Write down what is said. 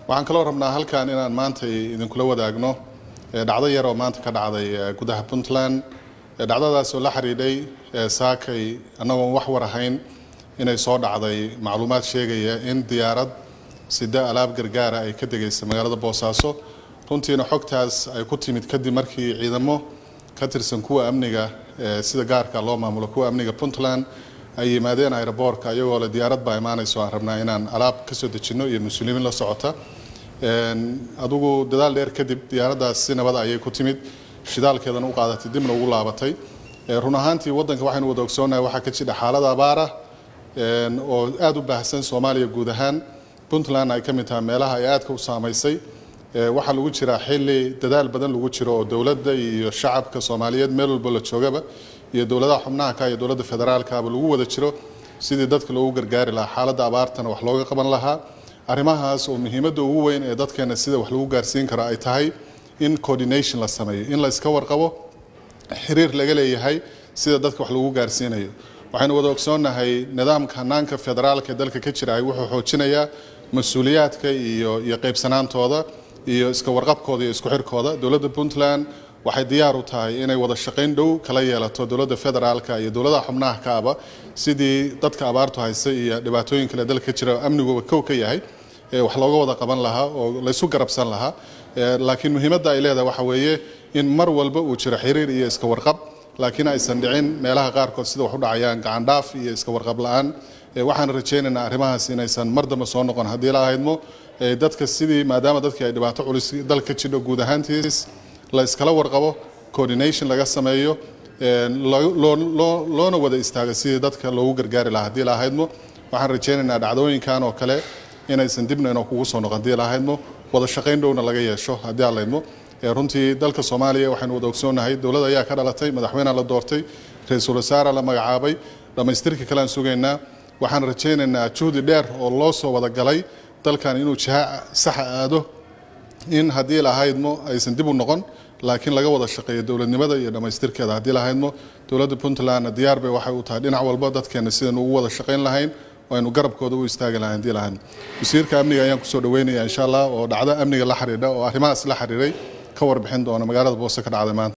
waxaan kaloo rabnaa halkan inaan maanta idinkula wadaagno dhacdo yar oo maanta ka dhacday gudaha puntland dhacdadaas oo la xidhiidhay saakay annagoon wax war ahayn inay soo dhacday macluumaad sheegaya in diyaarad sida alaab gargaara ay ka degaysa magaalada boosaaso runtiina xogtaas ay ku timid kadib markii ciidamo ka tirsan kuwa amniga sida gaarka loo maamulo kuwa amniga puntland ay yimaadeen aeroboortka iyagoo le diyaarad baa imaanayso aan rabnaa inaan alaab kasoo dejinno iyo mas-uuliyiin la socota adugu dadaal dheer kadib diyaaraddaas si nabada ayay ku timid shidaalkeedana u qaadatay dibna ugu laabatay run ahaantii waddanka waxaynu wada ogsoonahay waxaa ka jira xaalada abaara oo aada u baahsan soomaaliya guud ahaan puntland ay ka mid tahay meelaha ay aadka u saamaysay waxaa lagu jiraa xilli dadaal badan lagu jiro oo dowladda iyo shacabka soomaaliyeed meel walba la joogaba iyo dowladaha xubnaha ka iyo dowladda federaalkaaba lagu wada jiro sidii dadka loogu gargaari lahaa xaaladda abaartana wax looga qaban lahaa arrimahaas oo muhiimadda ugu weyn ee dadkeena sida wax lagu gaarsiin karo ay tahay in coordination la sameeyo in la iska warqabo xiriir laga leeyahay sida dadka wax lagu gaarsiinayo waxaynu wada ogsoonnahay nidaamka hanaanka federaalka ee dalka ka jira wuxuu xoojinayaa mas-uuliyaadka iyo iyo qaybsanaantooda iyo iska warqabkooda iyo isku xirkooda dowladda puntland waxay diyaar u tahay inay wada shaqayn dhow kala yeelato dowladda federaalka iyo dowladaha xubnaha kaaba sidii dadka abaartu haysa iyo dhibaatooyin kale dalka ka jira amniguba kow ka yahay wax looga wada qaban lahaa oo laysu garabsan lahaa laakiin muhiimadda ay leedahay waxa weeye in mar walba uu jiro xiriir iyo iska warqab laakiin aysan dhicin meelaha qaarkood sida wax u dhacayaan gacandhaaf iyo iska warqab la-aan waxaan rajaynaynaa arrimahaas inaysan mar dambe soo noqon haddii la ahaydmo dadka sidii maadaama dadkii ay dhibaato culus dalka ka jidho guud ahaantiis la iskala warqabo coordination laga sameeyo loona wada istaago sidii dadka loogu gargaari lahaa haddii la ahaydmo waxaan rajaynaynaa dhacdooyinkan oo kale inaysan dibna inoo kugu soo noqon haddii la ahaydmo wada shaqayn dhowna laga yeesho haddii aan laydmo runtii dalka soomaaliya waxaynu wada ogsoonnahay dowlad ayaa ka dhalatay madaxweynea la doortay ra-iisul wasaara la magacaabay dhammaystirka kalean sugaynaa waxaan rajaynaynaa juhdi dheer oo loo soo wada galay dalkan inuu jiha saxa aado in haddii lahaydmo aysan dib u noqon laakiin laga wada shaqeeyo dowladnimada iyo dhammaystirkeeda haddii lahaydmo dowladda puntlandna diyaar bay waxay u tahay dhinac walba dadkeena sidaynu ugu wada shaqayn lahayn oo aynu garabkooda u istaagi lahayn haddii lahaydmo wasiirka amniga ayaan kusoo dhaweynaya insha allah oo dhacdo amniga la xidhiidha oo arrimahaas la xiriiray ka warbixin doona magaalada boose ka dhacday maanta